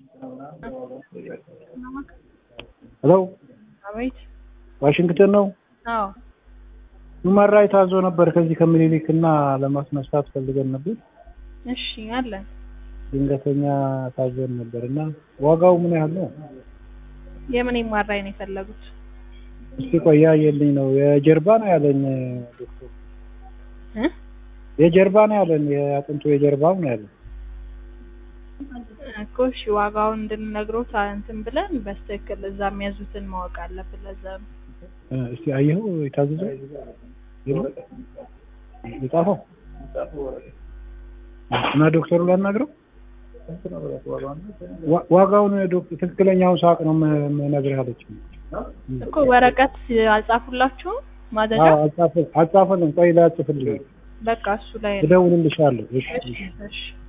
ሄሎ አቤት። ዋሽንግተን ነው። አዎ ሁማን ራይት አዞ ነበር ከዚህ ከምኒልክ እና ለማስነሳት ፈልገን ነበር። እሺ አለን። ድንገተኛ ታዘን ነበር እና ዋጋው ምን ያህል ነው? የምን ማራይ ነው የፈለጉት? እስቲ ቆያ የልኝ ነው የጀርባ ነው ያለኝ ዶክተር እ የጀርባ ነው ያለን የአጥንቱ የጀርባው ነው ያለን። እኮ እሺ ዋጋውን እንድንነግሮት እንትን ብለን በስትክክል እዛ የሚያዙትን ማወቅ አለብን። ለዛ ነው። እ እስቲ አየኸው የታዘዘው የለም? የጻፈው እና ዶክተሩ ላናግረው ዋ- ዋጋውን ዶክ- ትክክለኛውን ሳቅ ነው ም- ምነግርህ አለችኝ። እኮ ወረቀት አልጻፉላችሁም ማዘዣ? አዎ፣ አልጻፈ- አልጻፈልም። ቆይ ላጽፍልኝ በቃ እሱ ላይ ነው። እደውልልሻለሁ። እሺ እሺ እሺ። እሺ